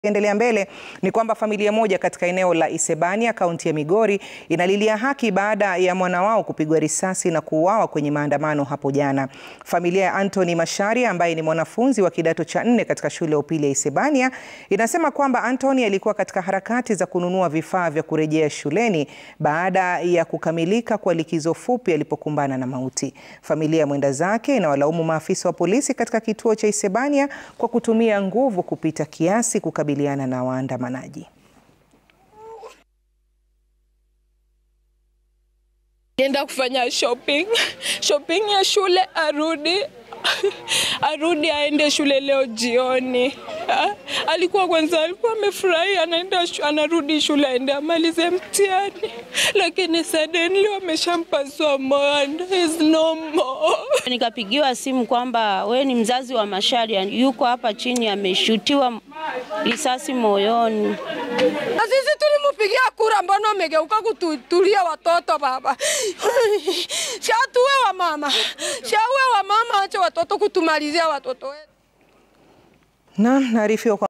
Endelea mbele ni kwamba familia moja katika eneo la Isebania kaunti ya Migori inalilia haki baada ya mwana wao kupigwa risasi na kuuawa kwenye maandamano hapo jana. Familia ya Anthony Macharia ambaye ni mwanafunzi wa kidato cha nne katika shule ya upili ya Isebania inasema kwamba Anthony alikuwa katika harakati za kununua vifaa vya kurejea shuleni baada ya kukamilika kwa likizo fupi alipokumbana na mauti. Familia ya mwenda zake inawalaumu maafisa wa polisi katika kituo cha Isebania kwa kutumia nguvu kupita kiasi kukabiliana na waandamanaji. Enda kufanya shopping shopping ya shule, arudi arudi aende shule leo jioni. Ha? Alikuwa kwanza alikuwa amefurahi anaenda shu- anarudi shule aende amalize mtihani, lakini suddenly wameshampasua moyo and is no more. Nikapigiwa simu kwamba we ni mzazi wa Macharia, yuko hapa chini ameshutiwa risasi moyoni. Na sisi tulimpigia kura, mbona umegeuka kututulia watoto baba? Shatuwe wa mama, shaue wa mama, acha watoto kutumalizia watoto wetu. Naam, naarifiwa kwa